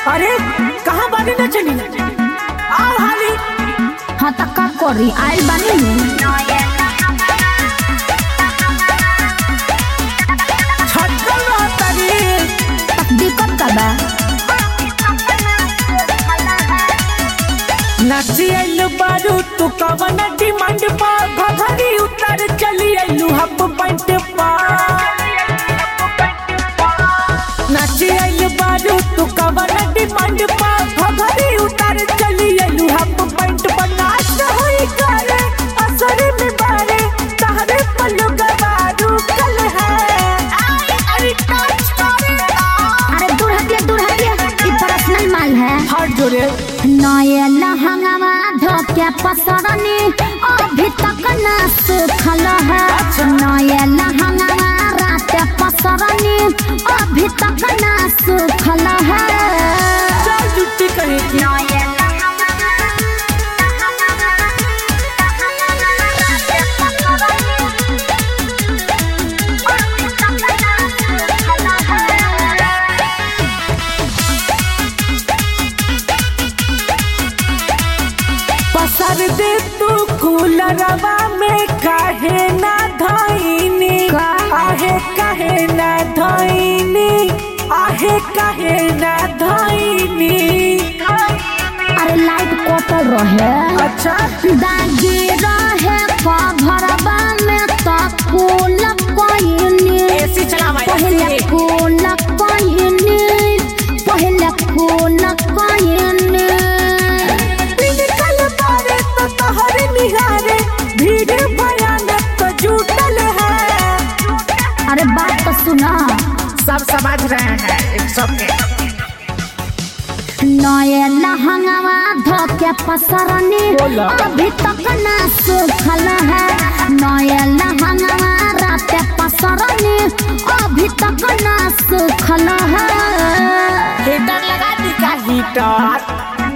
अरे कहाँ बानी न चली आओ हाली हाँ त का करी आइल बानी नु छटकल रहतनी तक दिक्कत का बा नाची आइलू बारू तू कवन डिमांड पा घघरी उतर चली आइलू हप पैंट पा नाची आइलू बारू तू कवन डिमांड पा घघरी उतर चली आइलू हप पैंट पा नाच होई करे असर में बारे तहरे पल्लू गवारू कल है आई आई टच करेगा अरे दूर हटिया दूर हटिया ई पर्सनल माल है हाथ जोड़े नए लहंगावा धोके पसरनी अभी तक न सुखल है नए लहंगावा रात पसरनी अभी तक न सुखल है चल जुट्टी करेगी पसर दे तू कूलरवा में काहे ना धइनी का? आहे काहे ना धइनी आहे काहे ना धइनी अरे लाइट कटल रहे अच्छा दागी रहे कभरवा में तो कुल कोइनी एसी चला पहले कुल कोइनी पहले कुल कोइनी निकल पारे तो तोहरे निहारे भीड़ भयानक तो जुटल है अरे बात तो सुना सब समझ रहे हैं एक सबके नए लहंगावा धोके पसरनी बोला। अभी तक न सुखल है नए लहंगावा रात पसरनी अभी तक न सुखल है हीटर लगा दी का हीटर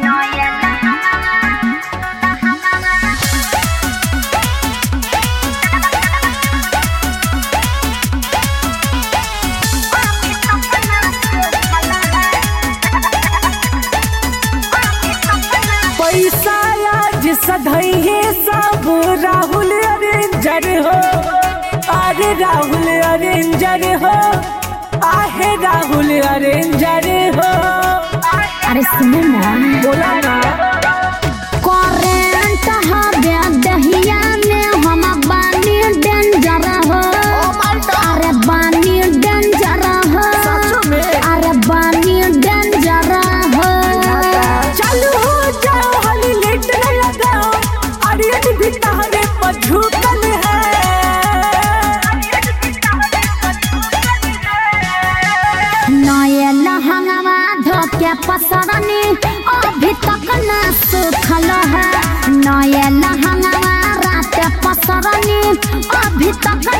पैसा आज सधैये सब राहुल अरेंजर हो अरे राहुल अरेंजर हो आहे राहुल अरेंजर हो अरे सुनो ना बोला ना करेंट हवे दहिया में हम बानी डेंजर हो अरे बानी डेंजर हो सच में? अरे बानी डेंजर हो चालू हो जाओ हली लेट न लगाओ अरे भी तहरे पर झूठल है नए लहंगावा धोके पसरनी अभी तक न सुखल है नए लहंगावा रात पसरनी अभी तक